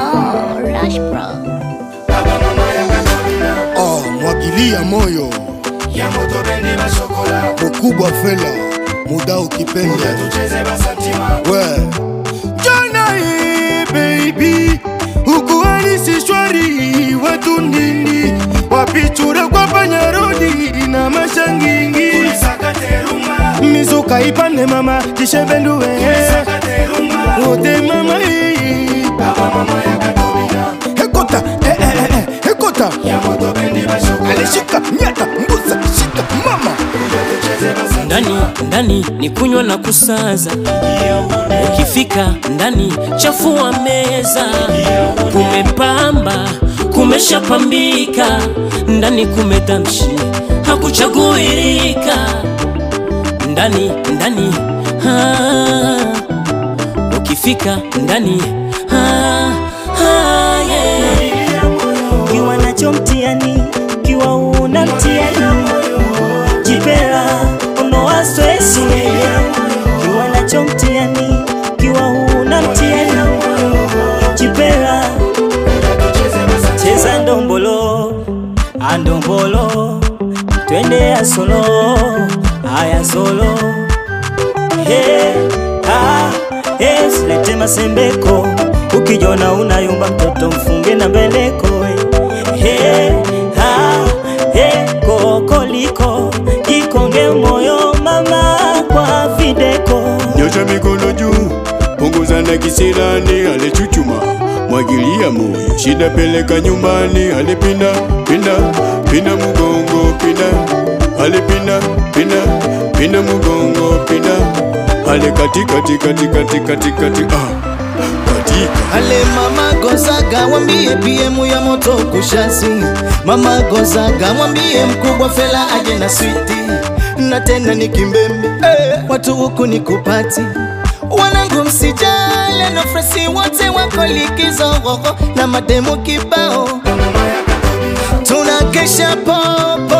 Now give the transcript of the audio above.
Oh, Rush Pro. Oh, mwagilia moyo ya moto bendi bashokola mkubwa fela muda ukipenda tucheze basantima we jana hii baby ukuhalisi shwari watu nini wapichura kwa panyarodi na mashangingi sakateruma mizuka ipande mama tishebenduwe sakateruma wote mama hii baba mama ya katobina hekota eh, eh, eh, eh, hekota ya moto bendi bashokola alishika nyata mbuza shika mama tucheze basantima ndani ndani ni kunywa na kusaza ukifika ndani chafua meza kumepamba kumeshapambika ndani kumetamshi hakuchaguirika ndani ndani ah, ukifika ndani ah, ah, yeah. kiwa nacho mtiani kiwa una mtiani jipera unoa stresi kiwa nacho mtiani kiwa una mtiani jipera cheza ndombolo andombolo twende asolo aya solo Hey, ah, hey, silete masembeko ukijona unayumba mtoto mfunge na mbeleko hey, ah, hey, kokoliko jikonge moyo mama kwa videko nyosha mikono juu, punguza na kisirani, alichuchuma mwagilia moyo, shida peleka nyumbani, alipinda pinda pinda mugongo pinda, alipinda pinda pinda mugongo pinda, ale kati kati kati kati kati kati ah katika Ale mama Gozaga wambie PM ya moto kushasi Mama Gozaga mwambie mkubwa fela aje na switi Na tena ni kimbembe eh, watu huku ni kupati Wanangu msijale na fresi wote wako likizo Na mademu kibao Tunakesha popo